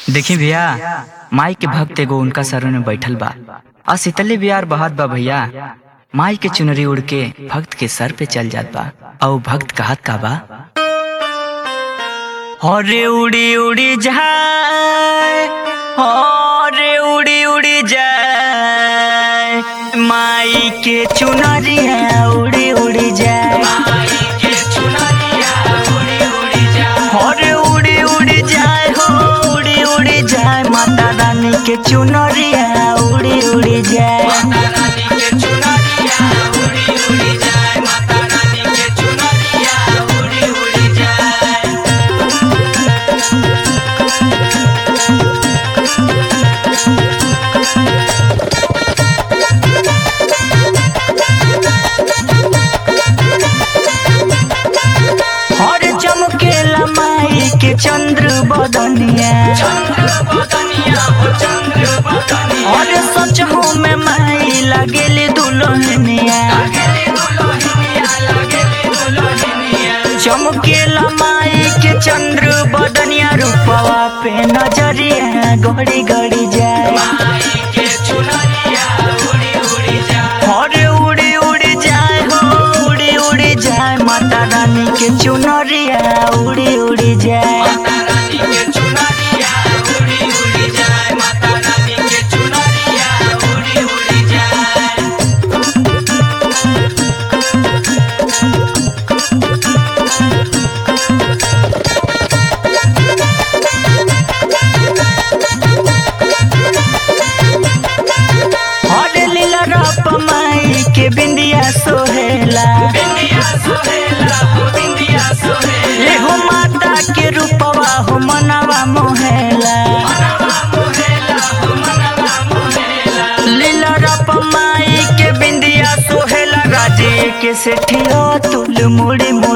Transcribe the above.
देखी भैया माई के भक्त एगो उनका सरों में बैठल बा आ शीतली बिहार बहत बा भैया माई के चुनरी उड़ के भक्त के सर पे चल जात बा और भक्त कहत का बा हरे उड़ी उड़ी जाए हरे उड़ी उड़ी जाए माई के चुनरिया उड़ी उड़ी जाए हरे उड़ी उड़ी जाए हो उड़ी उड़ी जाए माता रानी के चुनरिया उड़ी उड़ी जाए हर चमकेला माई के चंद्र बदनिया और सच हो में माई लगेली दुल्हनिया चमकेला माई के चंद्र बदनिया रूपवा पे नजरिया घड़ी घड़ी जाए हरे उड़ी उड़ी जाए हो उड़ी उड़ी जाए माता रानी के चुनरिया उड़ी उड़ी जाए हरे लीला रप माई के बिंदिया सोहेला एहो माता के रूपवा हो मनवा मोहेला लीला रप माई के बिंदिया सोहेला राजे के सेठियो तुल मुड़ी